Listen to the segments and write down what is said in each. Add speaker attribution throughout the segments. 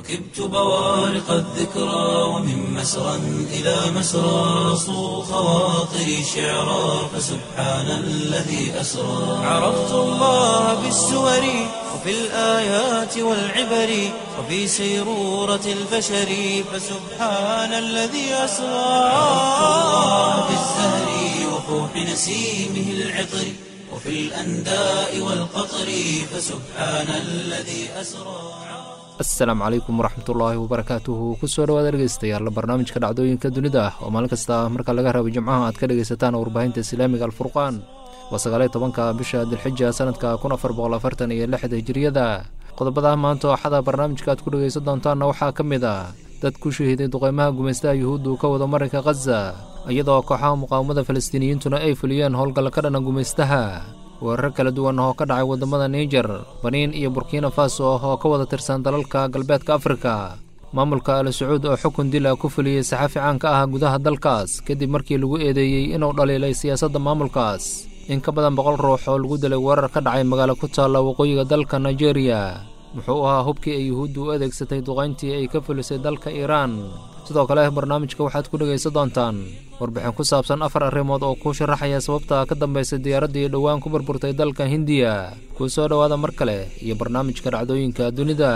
Speaker 1: ركبت بوارق الذكرى ومن مسرى إلى مسرى صو خواطري شعرا فسبحان الذي أسرى عرفت الله بالسور وفي الآيات والعبر وفي سيرورة البشر فسبحان الذي أسرى عرفت الله بالزهر وفوح نسيمه العطر وفي الأنداء والقطر فسبحان الذي أسرى
Speaker 2: asalaamu calaykum waraxmatullaahi wabarakaatuhu kusoo dhawaad dhegeystayaal barnaamijka dhacdooyinka dunida ah oo maalin kasta marka laga rabo jimcaha aad ka dhegaysataan warbaahinta islaamiga alfurqaan waa sagaaliyo tobanka bisha dilxija sanadka kun afar boqol afartan iyo lixda hijiriyada qodobada maanta oo axada barnaamijka aad ku dhegaysan doontaanna waxaa ka mid ah dad ku shahiiday duqeymaha gumaystaha yuhuuddu ka wada marinka khaza iyadoo kooxaha muqaawamada falastiiniyiintuna ay fuliyeen howlgalla ka dhana gumaystaha weerar kala duwan oo ka dhacay waddamada niijer baniin iyo burkina faso oo ka wada tirsan dalalka galbeedka afrika maamulka al sacuud oo xukun dila ku fuliyey saxaafi caan ka ah gudaha dalkaas kadib markii lagu eedeeyey inuu dhaliilay siyaasadda maamulkaas in ka badan boqol ruux oo lagu dilay weerar ka dhacay magaalo ku taalla waqooyiga dalka nigeria muxuu ahaa hubkii ay yuhuuddu u adeegsatay duqayntii ay ka fulisay dalka iiraan sidoo kale barnaamijka waxaad ku dhegaysan doontaan warbixin ku saabsan afar arrimood oo kuu sharaxaya sababta ka dambaysay diyaaraddii dhowaan ku burburtay dalka hindiya kuu soo dhowaada mar kale iyo barnaamijka dhacdooyinka dunida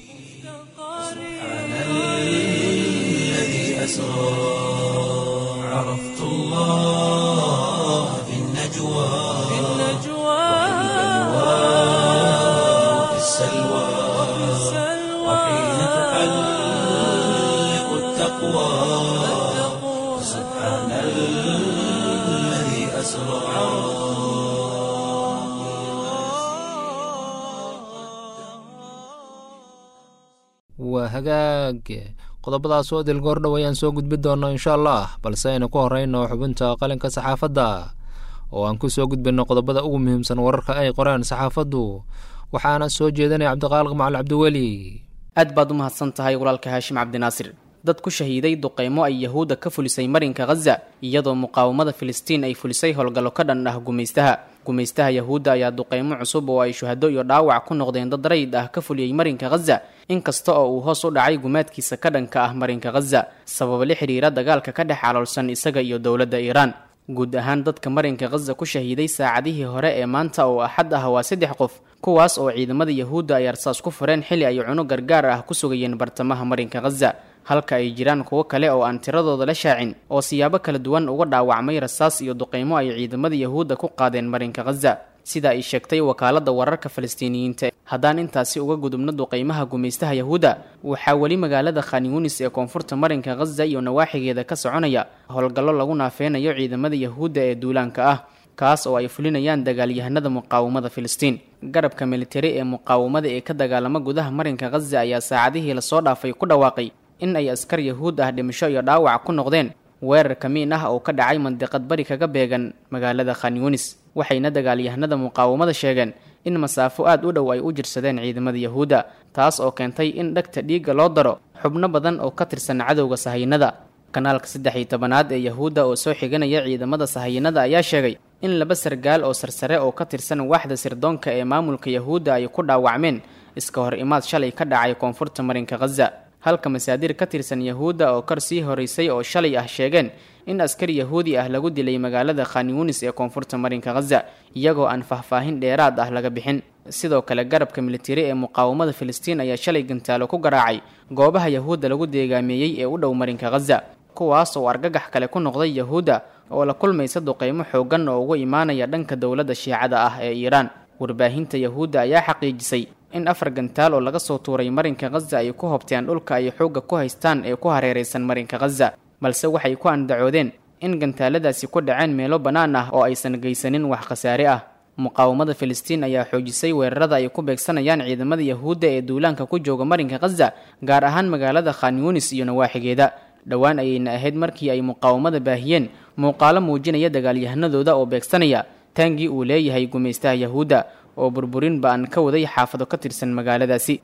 Speaker 2: waa hagaag qodobadaas oo dilgoordhow ayaan soo gudbi doonno insha allah balse aynu ku horeyno xubinta qalinka saxaafadda oo aan ku soo gudbinno qodobada ugu muhiimsan wararka ay qoreen saxaafaddu waxaana soo jeedinaya cabdiqaaliq macal cabdiweli
Speaker 3: aad baad u mahadsan tahay walaalka haashim cabdinaasir dad ku shahiiday duqeymo ay yahuudda ka fulisay marinka khaza iyadoo muqaawamada filistiin ay fulisay howlgallo ka dhan ah gumaystaha gumaystaha yahuudda ayaa duqeymo cusub oo ay shuhado iyo dhaawac ku noqdeen dad rayid ah ka fuliyey marinka khaza inkasta oo uu hoos u dhacay gumaadkiisa ka dhanka ah marinka khaza sababa la xidhiira dagaalka ka dhex caloolsan isaga iyo dowladda iiraan guud ahaan dadka marinka khaza ku shahiiday saacadihii hore ee maanta oo axad ah waa saddex qof kuwaas oo ciidamada yahuudda ay arsaas ku fureen xili ay cuno gargaar ah ku sugayeen bartamaha marinka khaza halka ay jiraan kuwo kale oo aan tiradooda la shaacin oo siyaabo kala duwan uga dhaawacmay rasaas iyo duqeymo ay ciidamada yahuudda ku qaadeen marinka khaza sida ay sheegtay wakaaladda wararka falastiiniyiinta haddaan intaasi uga gudubno duqeymaha gumaystaha yahuudda waxaa weli magaalada khan yunis ee koonfurta marinka khaza iyo nawaaxigeeda ka soconaya howlgallo lagu naafeynayo ciidamada yahuudda ee duulaanka ah kaas oo ay fulinayaan dagaalyahanada muqaawamada filistiin garabka militari ee muqaawamada ee ka dagaalama gudaha marinka khaza ayaa saacadihii lasoo dhaafay ku dhawaaqay in ay askar yahuud ah dhimasho iyo dhaawac ku noqdeen weerar kamiin ah oo ka dhacay mandiqad bari kaga beegan magaalada khan yunis waxayna dagaalyahanada muqaawamada sheegeen in masaafo aad u dhow ay u jirsadeen ciidamada yahuudda taas oo keentay in dhegta dhiigga loo daro xubno badan oo ka tirsan cadowga sahaynada kanaalka saddex iyo tobanaad ee yahuudda oo soo xiganaya ciidamada sahayanada ayaa sheegay in laba sargaal oo sarsare oo ka tirsan waaxda sirdoonka ee maamulka yahuudda ay ku dhaawacmeen iska hor imaad shalay ka dhacay koonfurta marinka khaza halka masaadir ka tirsan yahuudda oo kor sii horeysay oo shalay ah sheegeen in askari yahuudi ah lagu dilay magaalada khan yunis ee koonfurta marinka khaza iyagoo aan faahfaahin dheeraad ah laga bixin sidoo kale garabka militari ee muqaawamada filistiin ayaa shalay gantaalo ku garaacay goobaha yahuudda lagu deegaameeyey ee u dhow marinka khaza kuwaas oo argagax kale ku noqday yahuudda oo la kulmaysa duqeymo xooggan oo uga imaanaya dhanka dowladda shiicada ah ee iiraan warbaahinta yahuudda ayaa xaqiijisay in afar gantaal oo laga soo tuuray marinka khaza ay ku hobteen dhulka ay xoogga ku haystaan ee ku hareeraysan marinka khaza balse waxay ku andacoodeen in gantaaladaasi ku dhaceen meelo bannaan ah oo aysan geysanin wax khasaare ah muqaawamada filistiin ayaa xoojisay weerarada ay ku beegsanayaan ciidamada yahuudda ee duulaanka ku jooga marinka khaza gaar ahaan magaalada khan yunis iyo nawaaxigeeda dhowaan ayayna ahayd markii ay muqaawamada baahiyeen muuqaalo muujinaya dagaalyahanadooda oo beegsanaya taangii uu leeyahay gumaystaha yahuudda oo burburin ba-an ka waday xaafado ka tirsan magaaladaasi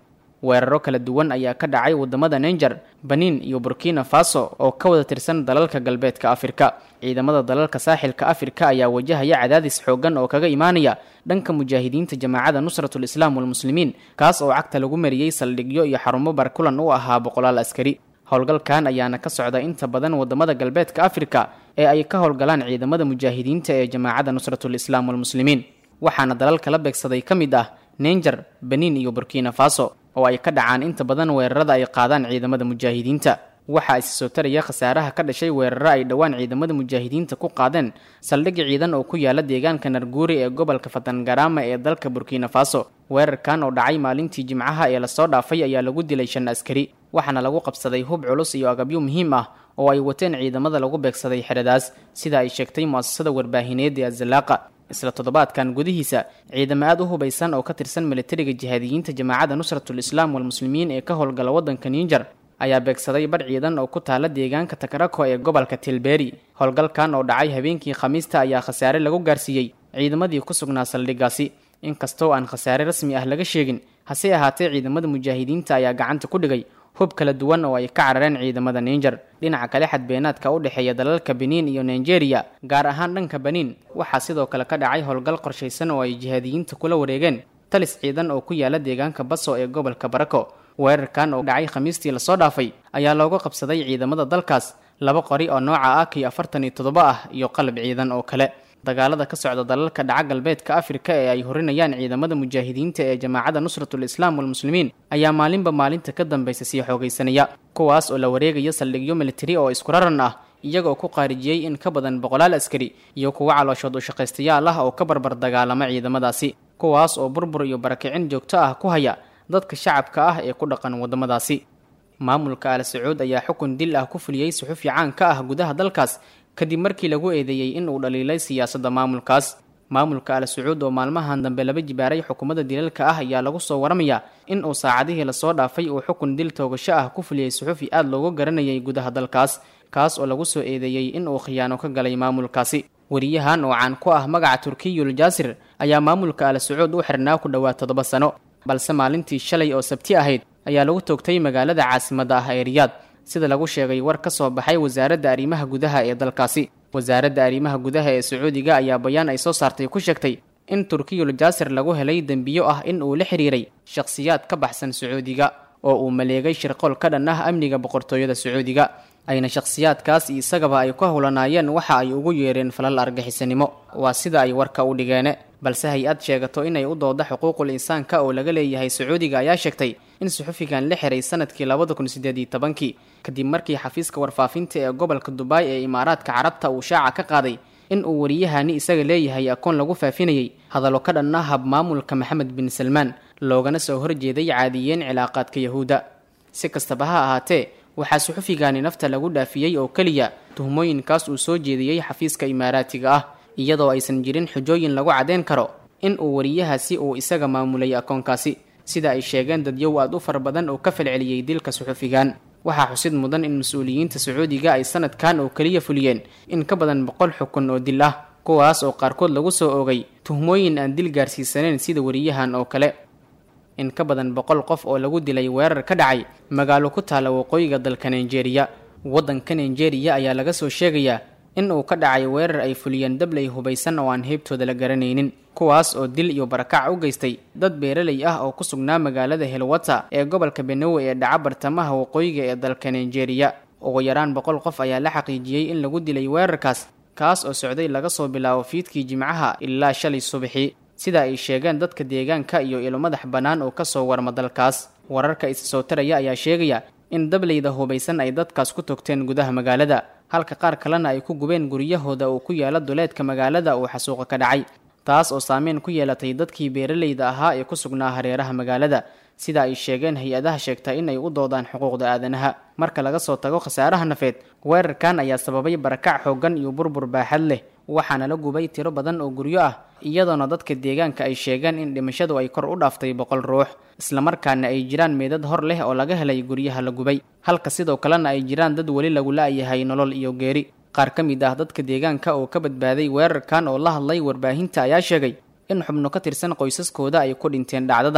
Speaker 3: weeraro kala duwan ayaa ka dhacay wadamada ninger benin iyo burkina faso oo ka wada tirsan dalalka galbeedka afrika ciidamada dalalka saaxilka afrika ayaa wajahaya cadaadis xoogan oo kaga imaanaya dhanka mujaahidiinta jamaacada nusratul islaam walmuslimiin kaas oo cagta lagu mariyey saldhigyo iyo xarumo barkulan u ahaa boqolaal askari howlgalkan ayaana ka socda inta badan wadamada galbeedka afrika ee ay ka howlgalaan ciidamada mujaahidiinta ee jamaacada nusratul islaam walmuslimiin waxaana dalalka la beegsaday ka mid ah ninger benin iyo burkina faso oo ay ka dhacaan inta badan weerarada ay qaadaan ciidamada mujaahidiinta waxaa isi soo taraya khasaaraha ka dhashay weeraro ay dhowaan ciidamada mujaahidiinta ku qaadeen saldhigi ciidan oo ku yaala deegaanka narguuri ee gobolka fatangarama ee dalka burkina faso weerarkan oo dhacay maalintii jimcaha ee lasoo dhaafay ayaa lagu dilay shan askari waxaana lagu qabsaday hub culus iyo agabyo muhiim ah oo ay wateen ciidamada lagu beegsaday xeradaas sida ay sheegtay muasasada warbaahineed ee azalaaqa isla toddobaadkan gudihiisa ciidamo aad u hubaysan oo ka tirsan militariga jihaadiyiinta jamaacada nusratul islaam walmuslimiin ee ka howlgala waddanka ninger ayaa beegsaday badh ciidan oo ku taala deegaanka takarako ee gobolka tilberi howlgalkan oo dhacay habeenkii khamiista ayaa khasaare lagu gaarsiiyey ciidamadii ku sugnaa saldhigaasi inkastoo aan khasaare rasmi ah laga sheegin hase ahaatee ciidamada mujaahidiinta ayaa gacanta ku dhigay hub kala duwan oo ay ka carareen ciidamada ninger dhinaca kale xadbeenaadka u dhexeeya dalalka benin iyo nigeria gaar ahaan dhanka benin waxaa sidoo kale ka dhacay howlgal qorshaysan oo ay jihaadiyiinta kula wareegeen talis ciidan oo ku yaala deegaanka baso ee gobolka barako weerarkan oo dhacay khamiistii lasoo dhaafay ayaa looga qabsaday ciidamada dalkaas laba qori oo nooca ah kii afartan iyo toddoba ah iyo qalab ciidan oo kale dagaalada ka socda dalalka dhaca galbeedka afrika ee ay horinayaan ciidamada mujaahidiinta ee jamaacada nusratul islaam walmuslimiin ayaa maalinba maalinta ka dambaysa sii xoogaysanaya kuwaas oo la wareegaya saldhigyo militari oo isku raran ah iyagoo ku qaarijiyey in ka badan boqolaal askari iyo kuwo calooshood ushaqaystayaal ah oo ka barbar dagaalama ciidamadaasi kuwaas oo burbur iyo barakicin joogto ah ku haya dadka shacabka ah ee ku dhaqan waddamadaasi maamulka al sacuud ayaa xukun dil ah ku fuliyey suxufi caan ka ah gudaha dalkaas kadib markii lagu eedeeyey in uu dhaliilay siyaasadda maamulkaas maamulka al sacuud oo maalmahan dambe laba jibaaray xukuumadda dilalka ah ayaa lagu soo waramayaa in uu saacadihii lasoo dhaafay uu xukun dil toogasho ah ku fuliyey suxufi aada loogu garanayay gudaha dalkaas kaas oo lagu soo eedeeyey in uu khiyaano ka galay maamulkaasi wariyahan oo caan ku ah magaca turkiyul jaasir ayaa maamulka al sacuud u xirnaa ku dhowaad toddoba sano balse maalintii shalay oo sabti ahayd ayaa lagu toogtay magaalada caasimadda ah ee riyaad sida lagu sheegay war ka soo baxay wasaaradda arrimaha gudaha ee dalkaasi wasaaradda arrimaha gudaha ee sacuudiga ayaa bayaan ay soo saartay ku sheegtay in turkiyul jaasir lagu helay dembiyo ah in uu la xiriiray shakhsiyaad ka baxsan sacuudiga oo uu maleegay shirqool ka dhan ah amniga boqortooyada sacuudiga ayna shakhsiyaadkaas isagaba ay ku howlanaayeen waxa ay ugu yeereen falal argaxisanimo waa sida ay warka u dhigeene balse hay-ad sheegato inay u dooda xuquuqul insaanka oo laga leeyahay sacuudiga ayaa sheegtay in suxufigan la xiray sanadkii labada kun sideed iyo tobankii kadib markii xafiiska warfaafinta ee gobolka dubaay ee imaaraadka carabta uu shaaca ka qaaday in uu wariyahani isaga leeyahay akoon lagu faafinayay hadallo ka dhan ah hab maamulka maxamed bin salmaan loogana soo horjeeday caadiyeen cilaaqaadka yahuudda si kastaba ha ahaatee waxaa suxufigani nafta lagu dhaafiyey oo keliya tuhmooyinkaas uu soo jeediyey xafiiska imaaraatiga ah iyadoo aysan jirin xujooyin lagu caddeyn karo in uu wariyahaasi uu isaga maamulay akoonkaasi sida ay sheegeen dadyow aad u fara badan oo ka falceliyey dilka suxufigan waxaa xusid mudan in mas-uuliyiinta sacuudiga ay sanadkan oo keliya fuliyeen in ka badan boqol xukun oo dil ah kuwaas oo qaarkood lagu soo oogay tuhmooyin aan dil gaarsiisaneyn sida wariyahan oo kale in ka badan boqol qof oo lagu dilay weerar ka dhacay magaalo ku taala waqooyiga dalka nigeria waddanka nigeria ayaa laga soo sheegayaa in uu ka dhacay weerar ay fuliyeen dabley hubaysan oo aan heybtooda la garanaynin kuwaas oo dil iyo barakac u geystay dad beeraley ah oo ku sugnaa magaalada helwata ee gobolka benowe ee dhaca bartamaha waqooyiga ee dalka nigeria ugu yaraan boqol qof ayaa la xaqiijiyey in lagu dilay weerarkaas kaas oo socday laga soo bilaabo fiidkii jimcaha ilaa shalay subaxii sida ay sheegeen dadka deegaanka iyo ilo madax bannaan oo kasoo warma dalkaas wararka isa soo taraya ayaa sheegaya in dableyda hubaysan ay dadkaas ku togteen gudaha magaalada halka qaar kalena ay ku gubeen guryahooda oo ku yaala duleedka magaalada uu xasuuqa ka dhacay taas oo saameyn ku yeelatay dadkii beeraleyda ahaa ee ku sugnaa hareeraha magaalada sida ay sheegeen hay-adaha sheegta in ay u doodaan xuquuqda aadanaha marka laga soo tago khasaaraha nafeed weerarkan ayaa sababay barakac xooggan iyo burbur baaxad leh waxaana la gubay tiro badan oo guryo ah iyadoona dadka deegaanka ay sheegeen in dhimashadu ay kor u dhaaftay boqol ruux islamarkaana ay jiraan meedad hor leh oo laga helay guryaha la gubay halka sidoo kalena ay jiraan dad weli lagu la-yahay nolol iyo geeri qaar ka mid ah dadka deegaanka oo ka badbaaday weerarkan oo la hadlay warbaahinta ayaa sheegay in xubno ka tirsan qoysaskooda ay ku dhinteen dhacdadan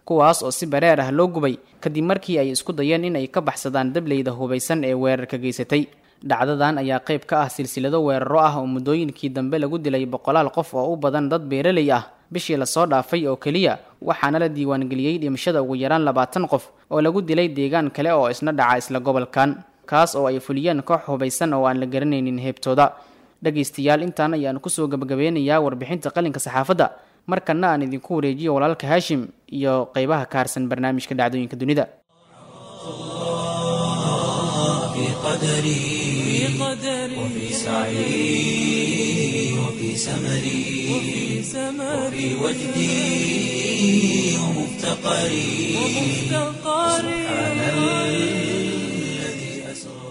Speaker 3: kuwaas oo si bareer ah loo gubay kadib markii ay isku dayeen in ay ka baxsadaan dableyda hubaysan ee weerarka geysatay dhacdadan ayaa qayb ka ah silsilado weeraro ah oo muddooyinkii dambe lagu dilay boqolaal qof oo u badan dad beeraley ah bishii lasoo dhaafay oo keliya waxaana la diiwaangeliyey dhimashada ugu yaraan labaatan qof oo lagu dilay deegaan kale oo isna dhaca isla gobolkan kaas oo ay fuliyeen koox hubaysan oo aan la garanaynin heebtooda dhegaystayaal intaan ayaan kusoo gabagabeynayaa warbixinta qalinka saxaafadda markana aan idinku wareejiyo walaalka haashim iyo qeybaha ka harsan barnaamijka dhacdooyinka dunida
Speaker 1: في قدري وفي سعي وفي سمري وفي وجدي ومفتقري سبحان الذي أسرى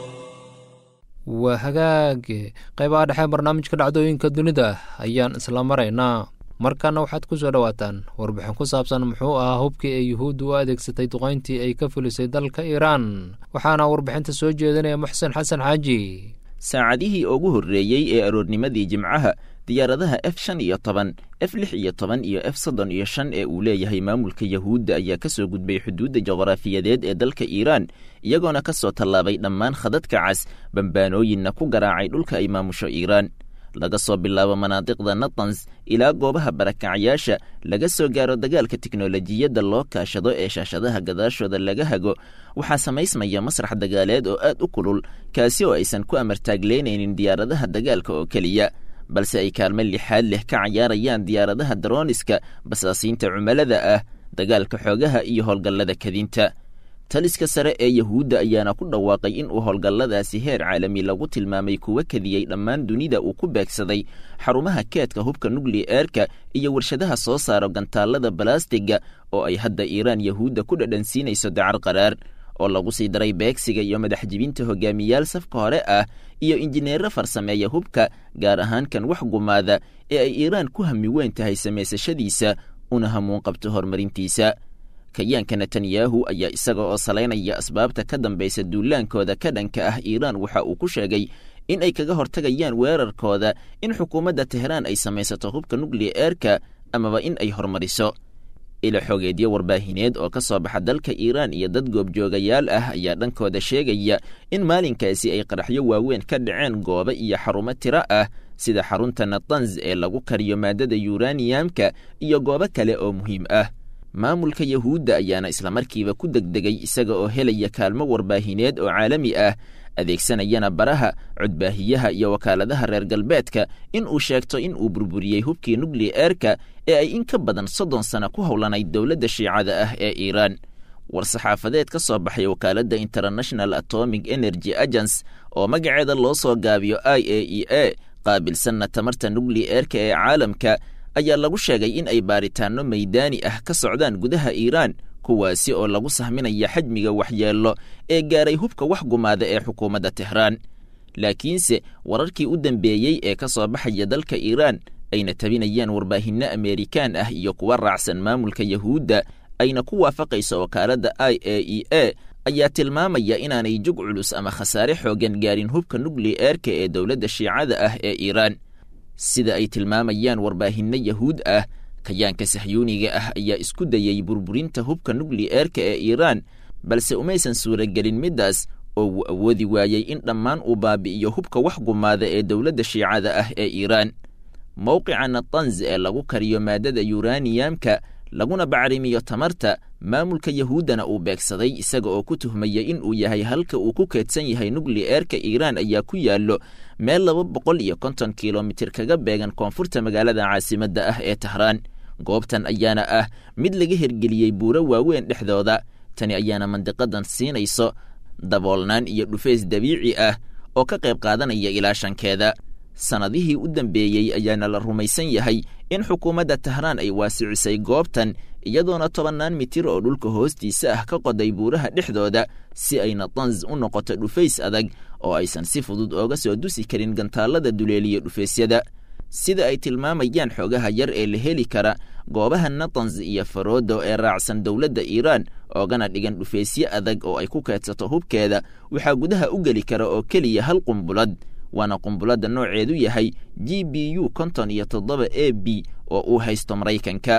Speaker 2: waa hagaage qaybaha dhexe barnaamijka dhacdooyinka dunida ayaan isla maraynaa markana waxaad ku soo dhowaataan warbixin ku saabsan muxuu ahaa hubkii ay yuhuuddu u adeegsatay duqayntii ay ka fulisay dalka iiraan waxaana warbixinta soo jeedinaya muxsen xasan xaaji
Speaker 4: saacadihii ugu horreeyey ee aroornimadii jimcaha diyaaradaha f shan iyo toban f lix iyo toban iyo f soddon iyo shan ee uu leeyahay maamulka yahuudda ayaa ka soo gudbay xuduudda juqraafiyadeed ee dalka iiraan iyagoona ka soo tallaabay dhammaan khadadka cas bambaanooyinna ku garaacay dhulka ay maamusho iiraan laga soo bilaabo manaadiqda natans ilaa goobaha barakacyaasha laga soo gaaro dagaalka tiknolojiyadda loo kaashado ee shaashadaha gadaashooda laga hago waxaa samaysmaya masrax dagaaleed oo aad u kulul kaasi oo aysan ku amartaagleynaynin diyaaradaha dagaalka oo keliya balse ay kaalmo lixaad leh ka cayaarayaan diyaaradaha darooniska basaasiinta cumalada ah dagaalka xoogaha iyo howlgallada kadinta taliska sare ee yahuudda ayaana ku dhawaaqay in uu howlgalladaasi heer caalami lagu tilmaamay kuwa kadiyey dhammaan dunida uu ku beegsaday xarumaha keedka hubka nukliyeerka iyo warshadaha soo saaro gantaallada balastiga oo ay hadda iiraan yahuudda ku dhadhansiinayso dacar qaraar oo lagu sii daray beegsiga iyo madaxjibinta hogaamiyaal safka hore ah iyo injineero farsameeya hubka gaar ahaan kan wax gumaada ee ay iiraan ku hami weyn tahay samaysashadiisa una hamuun qabto horumarintiisa kayaanka netanyahu ayaa isaga oo salaynaya asbaabta ka dambaysa duulaankooda ka dhanka ah iiraan waxa uu ku sheegay in ay kaga hortagayaan weerarkooda in xukuumadda teheraan ay samaysato hubka nukliyeerka amaba in ay horumariso ila xogeedyo warbaahineed oo ka soo baxa dalka iiraan iyo dad goobjoogayaal ah ayaa dhankooda sheegaya in maalinkaasi ay qaraxyo waaweyn ka dhaceen goobo iyo xarumo tiro ah sida xarunta natanz ee lagu kariyo maadada yuraniyamka iyo goobo kale oo muhiim ah maamulka yahuudda ayaana islamarkiiba ku degdegay isaga oo helaya kaalmo warbaahineed oo caalami ah adeegsanayana baraha codbaahiyaha iyo wakaaladaha reer galbeedka in uu sheegto in uu burburiyey hubkii nukliyeerka ee ay in ka badan soddon sana ku howlanayd dowladda shiicada ah ee iiraan war-saxaafadeed ka soo baxay wakaaladda international atomic energy agence oo magaceeda loo soo gaabiyo i a e a qaabilsanna tamarta nukliyeerka ee caalamka ayaa lagu sheegay in ay baaritaanno maydaani ah ka socdaan gudaha iiraan kuwaasi oo lagu sahminaya xajmiga waxyeello ee gaaray hubka wax gumaada ee xukuumadda tehraan laakiinse wararkii u dambeeyey ee ka soo baxaya dalka iiraan ayna tabinayaan warbaahinno ameerikaan ah iyo kuwa raacsan maamulka yahuudda ayna ku waafaqayso wakaaladda i a e a ayaa tilmaamaya inaanay jug culus ama khasaare xooggan gaarin hubka nukliyeerka ee dowladda shiicada ah ee iiraan sida ay tilmaamayaan warbaahinno yahuud ah kayaanka sahyuuniga ah ayaa isku dayey burburinta hubka nukliyeerka ee iiraan balse umaysan suuragelin middaas oo wuu awoodi waayey in dhammaan uu baabi'iyo hubka wax gumaada ee dowladda shiicada ah ee iiraan mowqica natanz ee lagu kariyo maadada yuraniyamka laguna bacrimiyo tamarta maamulka yahuuddana uu beegsaday isaga oo ku tuhmaya in uu yahay halka uu ku keedsan yahay nukliyeerka iiraan ayaa ku yaallo meel laba boqol iyo konton kilomitir kaga beegan koonfurta magaalada caasimadda ah ee tahraan goobtan ayaana ah mid laga hergeliyey buuro waaweyn dhexdooda tani ayaana mandiqadan siinayso daboolnaan iyo dhufeys dabiici ah oo ka qayb qaadanaya ilaashankeeda sannadihii u dambeeyey ayaana la rumaysan yahay in xukuumadda tahraan ay waasicisay goobtan iyadoona tobannaan mitir oo dhulka hoostiisa ah ka qoday buuraha dhexdooda si ay natanz u noqoto dhufays adag oo aysan si fudud ooga soo dusi karin gantaallada duleeliya dhufaysyada sida ay tilmaamayaan xoogaha yar ee la heli kara goobaha natanz iyo faroodo ee raacsan dowladda iiraan oogana dhigan dhufaysyo adag oo ay ku keedsato hubkeeda waxaa gudaha u geli kara oo keliya hal qumbulad waana qumbuladda nooceedu yahay g b u konton iyo toddoba a b oo uu haysto maraykanka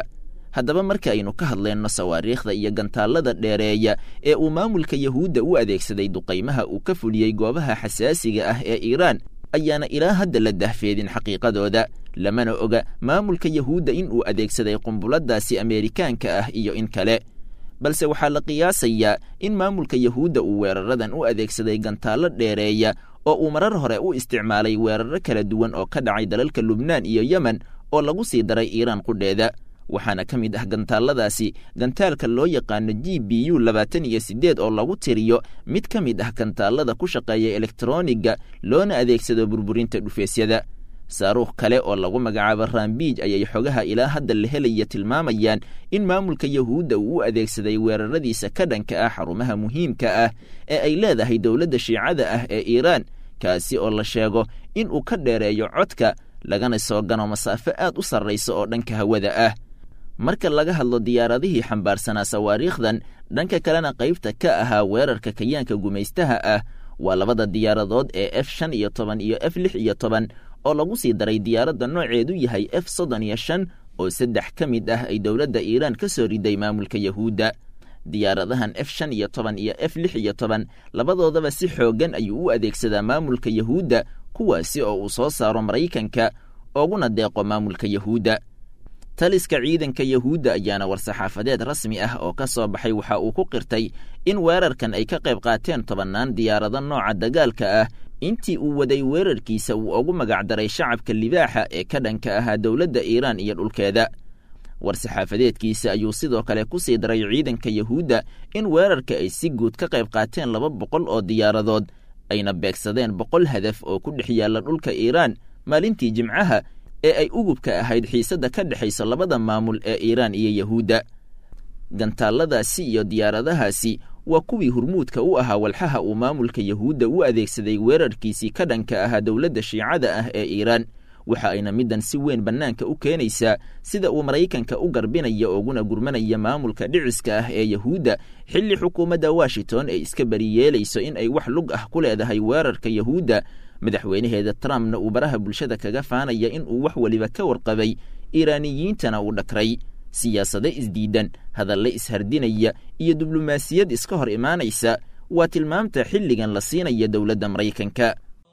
Speaker 4: haddaba marka aynu ka hadlayno sawaariikhda iyo gantaallada dheereeya ee uu maamulka yahuudda u adeegsaday duqaymaha uu ka fuliyey goobaha xasaasiga ah ee iiraan ayaana ilaa hadda la dahfeedin xaqiiqadooda lamana oga maamulka yahuudda in uu adeegsaday qumbuladaasi ameerikaanka ah iyo in kale balse waxaa la qiyaasayaa in maamulka yahuudda uu weeraradan u adeegsaday gantaallo dheereeya oo uu marar hore u isticmaalay weeraro kala duwan oo ka dhacay dalalka lubnaan iyo yemen oo lagu sii daray iiraan qudheeda waxaana ka mid ah gantaalladaasi gantaalka loo yaqaano g b u labaatan iyo siddeed oo lagu tiriyo mid ka mid ah gantaallada ku shaqeeya elektroniga loona adeegsado burburinta dhufeesyada saaruukh kale oo lagu magacaabo rambiij ayay xogaha ilaa hadda la helaya tilmaamayaan in maamulka yahuudda uu u adeegsaday weeraradiisa ka dhanka ah xarumaha muhiimka ah ee ay leedahay dowladda shiicada ah ee iiraan kaasi oo la sheego in uu ka dheereeyo codka lagana soo gano masaafo aad u sarraysa oo dhanka hawada ah marka laga hadlo diyaaradihii xambaarsanaa sawaariikhdan dhanka kalena qaybta ka ahaa weerarka kayaanka gumaystaha ah waa labada diyaaradood ee f shan iyo toban iyo f lix iyo toban oo lagu sii daray diyaaradda nooceedu yahay f soddon iyo shan oo saddex ka mid ah ay dowladda iiraan ka soo riday maamulka yahuudda diyaaradahan f shan iyo toban iyo f lix iyo toban labadoodaba si xooggan ayuu u adeegsadaa maamulka yahuudda kuwaasi oo uu soo saaro maraykanka ooguna deeqo maamulka yahuudda taliska ciidanka yahuudda ayaana war-saxaafadeed rasmi ah oo ka soo baxay waxa uu ku qirtay in weerarkan ay ka qayb qaateen tobannaan diyaarado nooca dagaalka ah intii uu waday weerarkiisa uu ugu magacdaray shacabka libaaxa ee ka dhanka ahaa dowladda iiraan iyo dhulkeeda war-saxaafadeedkiisa ayuu sidoo kale ku sii daray ciidanka yahuudda in weerarka ay si guud ka qayb qaateen laba boqol oo diyaaradood ayna beegsadeen boqol hadaf oo ku dhex yaalla dhulka iiraan maalintii jimcaha ee ay ugubka ahayd xiisadda ka dhexaysa labada maamul ee iiraan iyo yahuudda gantaalladaasi iyo diyaaradahaasi waa kuwii hurmuudka u ahaa walxaha uu maamulka yahuudda u adeegsaday weerarkiisii ka dhanka ahaa dowladda shiicada ah ee iiraan waxa ayna middan si weyn bannaanka u keenaysaa sida uu maraykanka u garbinaya ooguna gurmanaya maamulka dhiciska ah ee yahuudda xilli xukuumadda washington ay iska bariyeelayso in ay wax lug ah ku leedahay weerarka yahuudda madaxweynaheeda trumpna uu baraha bulshada kaga faanaya in uu wax weliba ka warqabay iiraaniyiintana uu dhakray siyaasado isdiidan hadalle ishardinaya iyo diblomaasiyad iska hor imaanaysa waa tilmaamta xilligan la siinaya dowladda maraykanka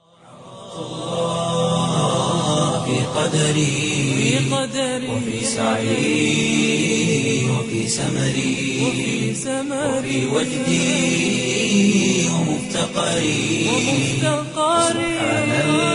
Speaker 1: في قدري وفي سعي وفي سمري وفي وجدي ومفتقري سبحان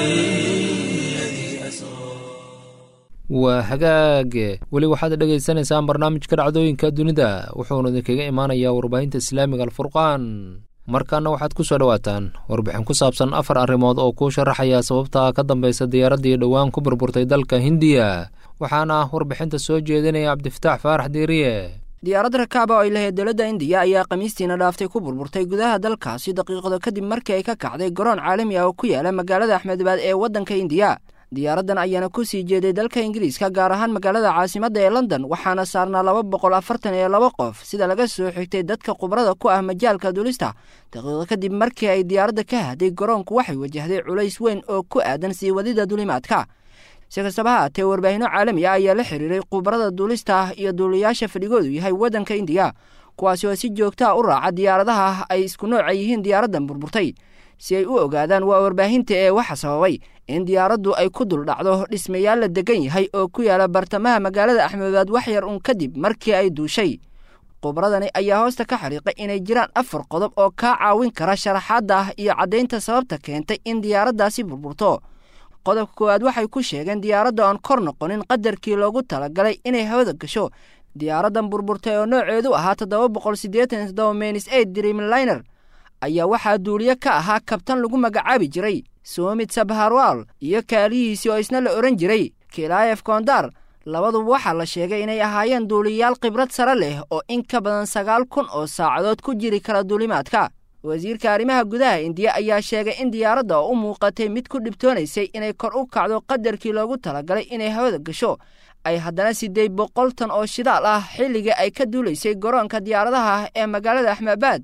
Speaker 1: الذي أسرى
Speaker 2: waa hagaage weli waxaad dhegaysanaysaan barnaamijka dhacdooyinka dunida wuxuuna idinkaga imaanayaa warbaahinta islaamiga alfurqaan markaana waxaad ku soo dhowaataan warbixin ku saabsan afar arrimood oo kuu sharaxaya sababta ka dambaysa diyaaraddii dhowaan ku burburtay dalka hindiya waxaana warbixinta soo jeedinaya cabdifataax faarax diiriye
Speaker 5: diyaarad rakaaba oo ay lahayd dowladda indiya ayaa khamiistiina dhaaftay ku burburtay gudaha dalkaasi daqiiqado kadib markii ay ka kacday garoon caalami ah oo ku yaala magaalada axmedabad ee waddanka indiya diyaaraddan ayaana ku sii jeeday dalka ingiriiska gaar ahaan magaalada caasimadda ee london waxaana saarnaa laba boqol afartan iyo laba qof sida laga soo xigtay dadka khubrada ku ah majaalka duulista daqiiqo kadib markii ay diyaaradda ka hadday garoonku waxay wajahday culays weyn oo ku aadan sii wadida duulimaadka si kastaba haatee warbaahinno caalami ah ayaa la xiriiray khubarada duulista ah iyo duuliyaasha fadhigoodu yahay waddanka indiya kuwaasi oo si joogtaa u raaca diyaaradaha ay isku nooca yihiin diyaaraddan burburtay si ay u ogaadaan waa warbaahinta ee waxa sababay in diyaaraddu ay ku dul dhacdo dhismayaal la degan yahay oo ku yaala bartamaha magaalada axmedabaad wax yar uun kadib markii ay duushay khubradani ayaa hoosta ka xariiqay inay jiraan afar qodob oo kaa caawin kara sharaxaadda ah iyo caddaynta sababta keentay in diyaaraddaasi burburto qodobka koowaad waxay ku sheegeen diyaaradda oon kor noqonin qadarkii loogu talagalay inay hawada gasho diyaaraddan burburtay oo nooceedu ahaa toddoba boqol siddeetan toddoba menis eid dreamliner ayaa waxaa duuliye ka ahaa kabtan lagu magacaabi jiray soomid sabharwal iyo kaalihiisii oo isna la odhan jiray kilaayef kondar labaduba waxaa la sheegay inay ahaayeen duuliyayaal khibrad sare leh oo in ka badan sagaal kun oo saacadood ku jiri kara duulimaadka wasiirka arrimaha gudaha indiya ayaa sheegay in diyaaradda oo u muuqatay mid ku dhibtoonaysay inay kor u kacdo qadarkii loogu talagalay inay hawada gasho ay haddana siddeed boqol tan oo shidaal ah xilligii ay ka duulaysay garoonka diyaaradaha ah ee magaalada axmaabaad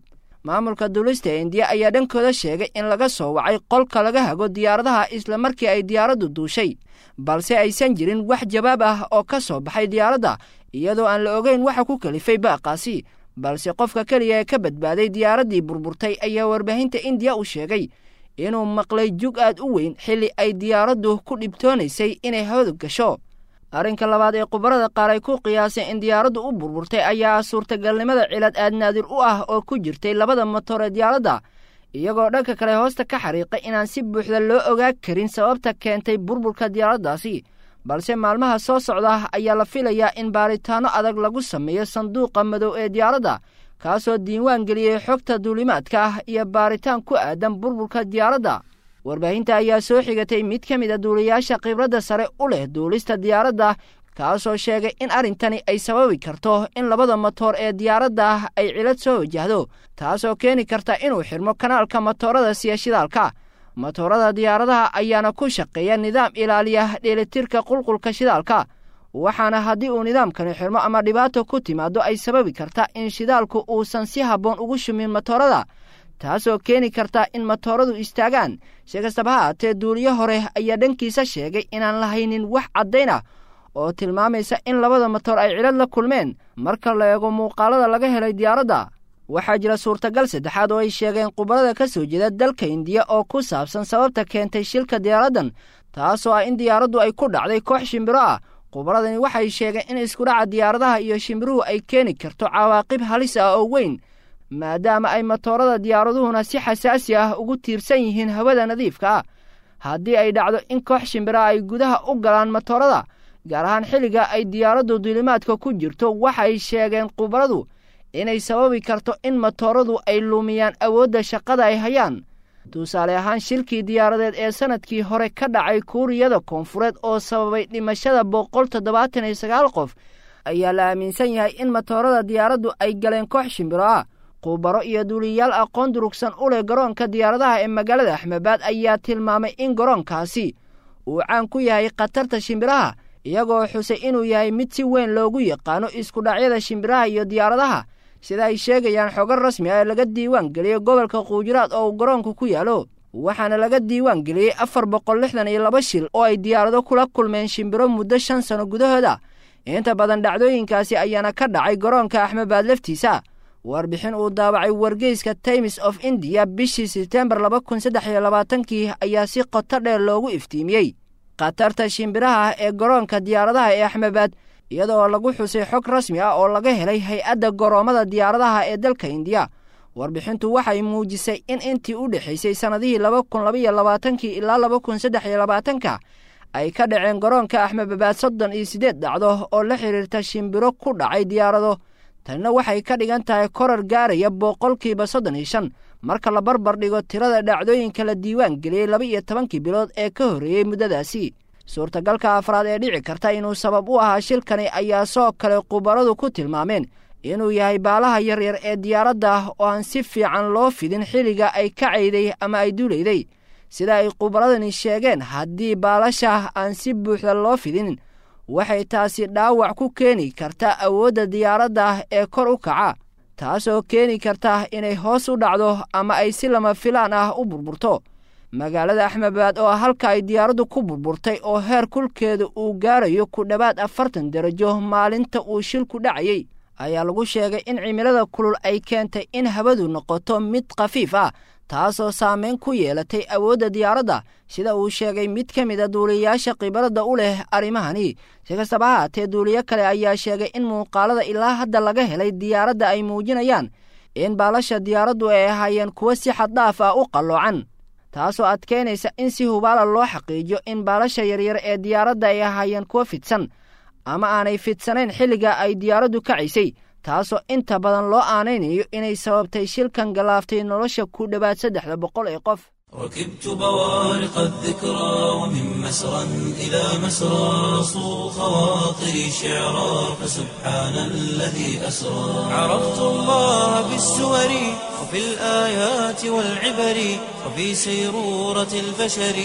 Speaker 5: maamulka duulista ee indiya ayaa dhankooda sheegay in laga soo wacay qolka laga hago diyaaradaha isla markii ay diyaaraddu duushay balse aysan jirin wax jawaab ah oo ka soo baxay diyaaradda iyadoo aan la ogeyn waxa ku kalifay baaqaasi balse qofka keliya ee ka badbaaday diyaaraddii burburtay ayaa warbaahinta indiya u sheegay inuu maqlay jug aad u weyn xilli ay diyaaraddu ku dhibtoonaysay inay hawada gasho arrinka labaad ee khubarada qaar ay ku qiyaaseen in diyaaraddu u burburtay ayaa suurtagalnimada cilad aad naadir u ah oo ku jirtay labada motor ee diyaaradda iyagoo dhanka kale hoosta ka xariiqay inaan si buuxda loo ogaa karin sababta keentay burburka diyaaraddaasi balse maalmaha soo socda ayaa la filayaa in baaritaanno adag lagu sameeyo sanduuqa madow ee diyaaradda kaasoo diiwaan geliyey xogta duulimaadka ah iyo baaritaan ku aadan burburka diyaaradda warbaahinta ayaa soo xigatay mid ka mid a duuliyaasha khibradda sare u leh duulista diyaaradda kaasoo sheegay in arrintani ay sababi karto in labada motoor ee diyaaradda ay cilad soo wajahdo taasoo keeni karta inuu xirmo kanaalka motoorada siya shidaalka motoorada diyaaradaha ayaana ku shaqeeya nidaam ilaaliya dheelitirka qulqulka shidaalka waxaana haddii uu nidaamkani xirmo ama dhibaato ku timaado ay sababi karta in shidaalku uusan si habboon ugu shumin motoorada taasoo keeni karta in motooradu istaagaan si kastaba ha haatee duuliyo hore ayaa dhankiisa sheegay inaan lahaynin wax caddayn ah oo tilmaamaysa in labada motor ay cilad la kulmeen marka la eego muuqaalada laga helay diyaaradda waxaa jira suurtagal saddexaad oo ay sheegeen khubarada ka soo jeeda dalka indiya oo ku saabsan sababta keentay shilka diyaaraddan taasoo ah in diyaaraddu ay ku dhacday koox shimbiro ah khubaradani waxay sheegeen in iskudhaca diyaaradaha iyo shimbiruhu ay keeni karto cawaaqib halis ah oo weyn maadaama ay motoorada diyaaraduhuna si xasaasi ah ugu tiirsan yihiin hawada nadiifka ah haddii ay dhacdo in koox shimbira ay gudaha u galaan motoorada gaar ahaan xilliga ay diyaaraddu duulimaadka ku jirto waxay sheegeen khubaradu inay sababi karto in motooradu ay lumiyaan awoodda shaqada ay hayaan tusaale ahaan shilkii diyaaradeed ee sannadkii hore ka dhacay kuuriyada koonfureed oo sababay dhimashada boqol toddobaatan iyo sagaal qof ayaa la aaminsan yahay in motoorada diyaaraddu ay galeen koox shimbiro ah khubaro iyo duuliyayaal aqoon durugsan u leh garoonka diyaaradaha ee magaalada axmebaad ayaa tilmaamay in garoonkaasi uu caan ku yahay khatarta shimbiraha iyagoo xusay inuu yahay mid si weyn loogu yaqaano iskudhacyada shimbiraha iyo diyaaradaha sida ay sheegayaan xogo rasmi ah ee laga diiwaan geliyey gobolka quujiraad oo uu garoonku ku yaalo waxaana laga diiwaan geliyey afar boqol lixdan iyo laba shil oo ay diyaarado kula kulmeen shimbiro muddo shan sano gudahooda inta badan dhacdooyinkaasi ayaana ka dhacay garoonka axmebaad laftiisa warbixin uu daabacay wargeyska times of indiya bishii sebtembar laba kun saddex iyo labaatankii ayaa si qoto dheer loogu iftiimiyey khatarta shimbiraha ee garoonka diyaaradaha ee axmebaad iyadoo lagu xusay xog rasmi ah oo laga helay hay-adda goroommada diyaaradaha ee dalka indiya warbixintu waxay muujisay in intii u dhexaysay sannadihii laba kun labaiyo labaatankii ilaa laba kun saddex iyo labaatanka ay ka dhaceen garoonka axmedabaad soddon iyo siddeed dhacdo oo la xidhiirta shimbiro ku dhacay diyaarado tanina waxay ka dhigan tahay korar gaaraya boqolkiiba soddon iyo shan marka la barbar dhigo tirada dhacdooyinka la diiwaan geliyey laba iyo tobankii bilood ee ka horreeyey muddadaasi suurtagalka afraad ee dhici karta inuu sabab u ahaa shilkani ayaa soo kale khubaradu ku tilmaameen inuu yahay baalaha yaryar ee diyaaradda oo aan si fiican loo fidin xilliga ay ka cayday ama ay duulayday sida ay khubaradani sheegeen haddii baalasha aan si buuxda loo fidin waxay taasi dhaawac ku keeni karta awoodda diyaaradda ee kor u kaca taasoo keeni karta inay hoos u dhacdo ama ay si lama filaan ah u burburto magaalada axmebaad oo halka ay diyaaraddu ku burburtay oo heer kulkeeda uu gaarayo ku dhowaad afartan darajo maalinta uu shilku dhacayey ayaa lagu sheegay in cimilada kulul ay keentay in hawadu noqoto mid khafiif ah taasoo saameyn ku yeelatay awoodda diyaaradda sida uu sheegay mid ka mid a duuliyayaasha khibaradda u leh arrimahani si kastaba ha haatee duuliyo kale ayaa sheegay in muuqaalada ilaa hadda laga helay diyaaradda ay muujinayaan in baalasha diyaaraddu ay ahaayeen kuwo si xaddhaaf ah u qalloocan taasoo adkeynaysa in si hubaala loo xaqiijiyo in baalasha yaryar ee diyaaradda ay ahaayeen kuwo fidsan ama aanay fidsanayn xilliga ay diyaaraddu kacaysay taasoo inta badan loo aanaynayo inay sababtay shilkan galaaftay nolosha ku dhowaad saddexda boqol ee qof
Speaker 1: ركبت بوارق الذكرى ومن مسرى إلى مسرى صو خواطري شعرا فسبحان الذي أسرى عرفت الله بالسور وفي الآيات والعبر وفي سيرورة البشر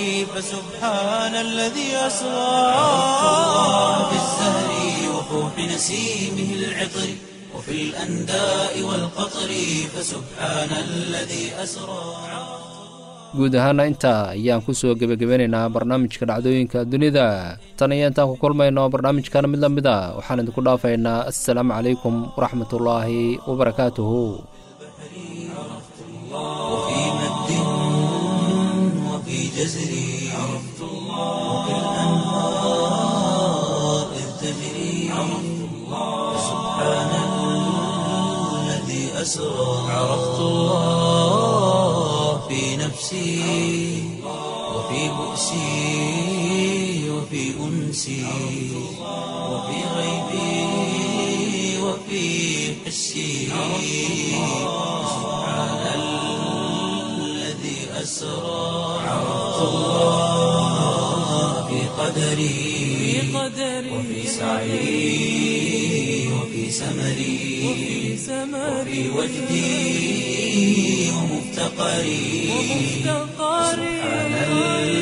Speaker 1: فسبحان الذي أسرى عرفت الله بالزهر وفوح نسيمه العطر وفي الأنداء والقطر فسبحان الذي أسرى
Speaker 2: guud ahaana intaa ayaan kusoo gebagabeynaynaa barnaamijka dhacdooyinka dunida tan iyo intaan ku kulmayno barnaamijkan mid la mid a waxaan idinku dhaafaynaa assalaamu calaykum waraxmatullaahi wabarakaatuhu
Speaker 1: وفي مد وفي جزر عرفت الله وفي الأنهار إذ تجري عرفت الله سبحان الذي أسرى عرفت الله في نفسي وفي بؤسي وفي أنسي وفي غيبي وفي حسي سبحان الذي أسرى عرفت الله في قدري وفي سعي وفي سمري وفي وجدي ومفتقري سبحان الذي